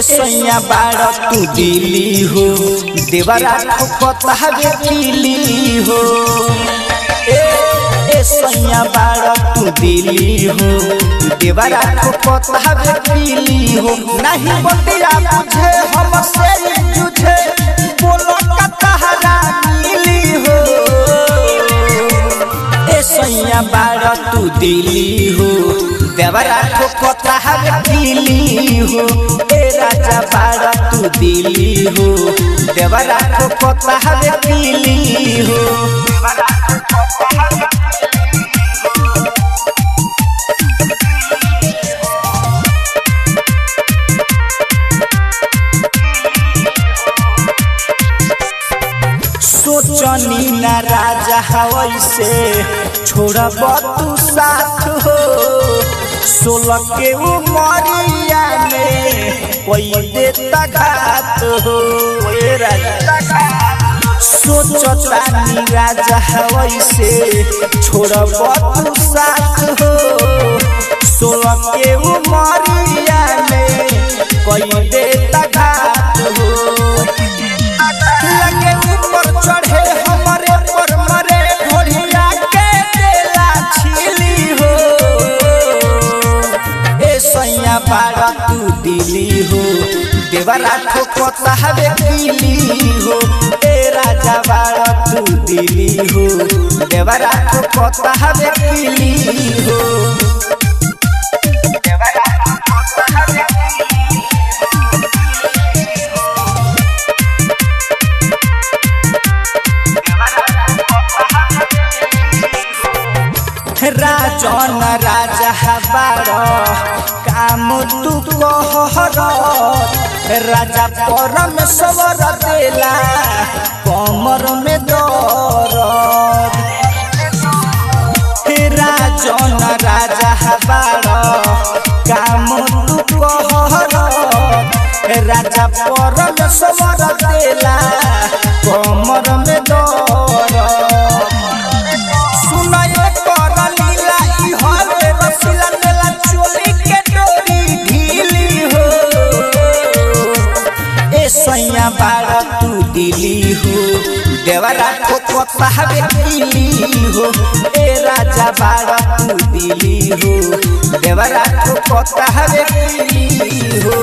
ए सैया बाड़ तू दिली हो देवरा ठोकता हवे पीली हो ए ए सैया बाड़ तू दिली हो देवरा ठोकता हवे पीली हो नहीं बतिया बुझे हम से जुझे बोलो कतहरा मिली हो ए सैया बाड़ तू दिली हो देवरा ठोकता हवे पीली हो ए राजा बाड़ तू दिली हो देवरा ठोकता हवे पीली हो सोचनी ना राजा हवै से छोड़ब तू साथ हो सोलह के उमरिया में कोई देता घात हो ए राजा सोचतानी राजा हवै से छोड़ब तू साथ हो सोलह के उमरिया में कोई देता घात हो लगे ऊपर चढ़े हमरे पर मरे घोड़िया के देला छिली हो ए सैया बाड़ा तू दिली हो देवरा ठोकता हवे पीली हो ए राजा बाड़ा तू दिली हो देवरा ठोकता हवे पीली हो देवरा ठोकता हवे राजन राजा हबार काम तू कहर राजा परमेश्वर देला कमर में दर राजन राजा हबार काम तू कहर राजा परमेश्वर देला कमर में दर सुनाए कर लीला ई हवे रसीला नेला चोली के डोरी ढीली हो ए सैया बाड़ तू दिली हो देवरा ठोकता हवे पीली हो ए राजा बाड़ तू दिली हो देवरा ठोकता हवे पीली हो